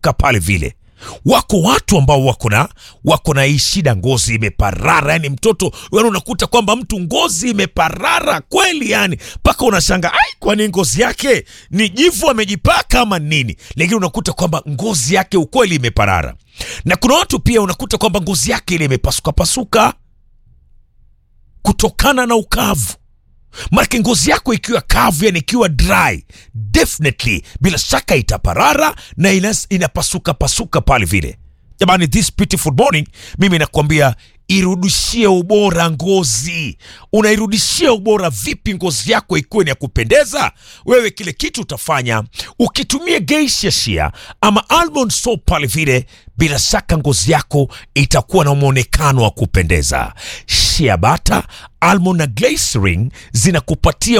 pasuka pale vile wako watu ambao wako na wako na hii shida ngozi imeparara yani mtoto yani unakuta kwamba mtu ngozi imeparara kweli yani mpaka unashanga ai kwani ngozi yake ni jivu amejipaka ama nini lakini unakuta kwamba ngozi yake ukweli imeparara na kuna watu pia unakuta kwamba ngozi yake ile imepasuka pasuka kutokana na ukavu Maanake ngozi yako ikiwa kavu, yani ikiwa dry, definitely bila shaka itaparara na inas, inapasuka pasuka pale vile. Jamani, this beautiful morning, mimi nakwambia irudishie ubora ngozi. Unairudishia ubora vipi ngozi yako ikuwe ni ya kupendeza? Wewe kile kitu utafanya ukitumia geisha shea ama almond soap pale vile, bila shaka ngozi yako itakuwa na mwonekano wa kupendeza. Shea butter, almond na glycerin zinakupatia